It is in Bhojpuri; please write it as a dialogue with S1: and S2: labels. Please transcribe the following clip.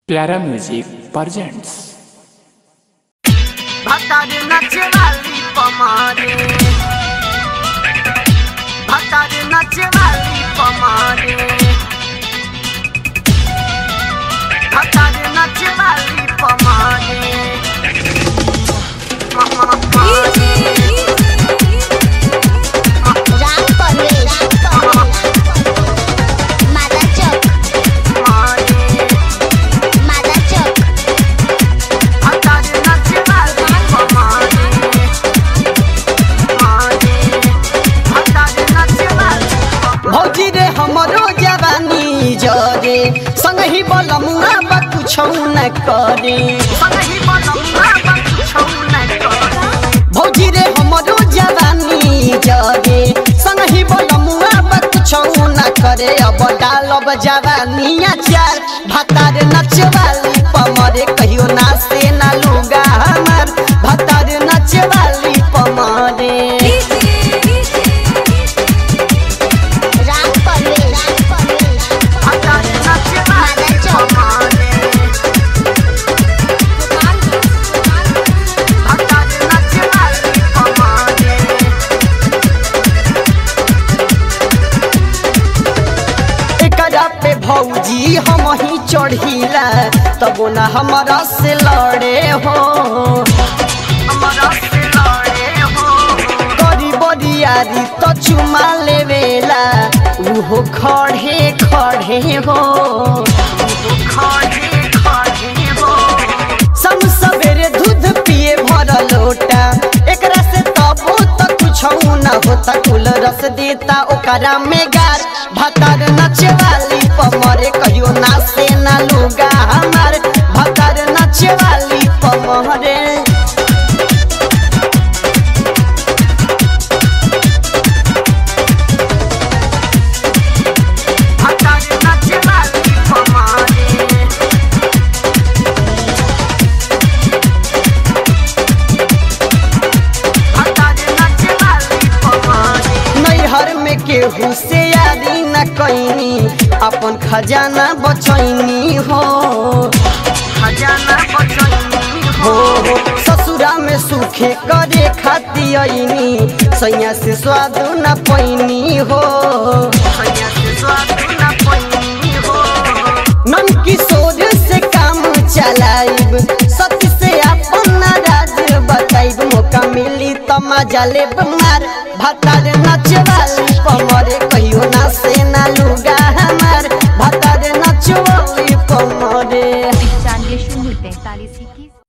S1: प्यारा म्यूजिक presents
S2: भतारे नचे वाली पमारे भतारे नचे वाली पमारे भतारे नचे वाली पमारे
S3: राम परवेश मादा चौक मादा चौक
S2: भतारे नचे वाली पमारे भतारे नचे वाली
S4: भौजी रे हमरो जवानी जरे संगही बलमुआ बा कुछौ न करे
S2: संगही बनौना बकुछौ नै करे
S4: भौजी रे हमरो जवानी जरे संगही बलमुआ बा कुछौ न करे अब डालब जवानिया चार भतार नचवाली पमरे कहियो ना से ना लुगा हमार भतार नचवाली पमरे
S3: राम परवेश
S2: भतारे नचे वाली पमारे भतारे नचे वाली पमारे
S4: एकरा पे भौजी हम ही चढ़ीला तबो ना हमारा से लड़े हो
S2: हमरा से लड़े हो
S4: करी बरियारी तो चुमा लेवेला उहो खड़े खड़े हो
S2: खड़े खड़े हो
S4: सम सवेरे दूध पिए भर लोटा एकरा से तबो तो कुछ न होता कुल रस देता ओकरा में गार भतार नचे वाली पमरे कहियो ना से ना लुगा हमार भतार नचे वाली पमरे
S2: भतारे नचे वाली पमारे भतारे नचे वाली पमारे
S4: नैहर में केहू से यारी न कैनी अपन खजाना बचैनी हो
S2: खजाना बचैनी
S4: हो
S2: हो
S4: हो ससुरा में सुखे करे खाती अइनी सैया से स्वाद न पैनी हो
S2: भैया से स्वाद न पैनी हो
S4: नन किशोर से काम चलाइब सती से अपन राज बताइब मौका मिली तो मजा ले मार भतार नचवाली पमरे कहियो ना से ना लुगा हमार भतार नचवाली पमरे
S5: पंचानवे शून्य तैतालीस इक्कीस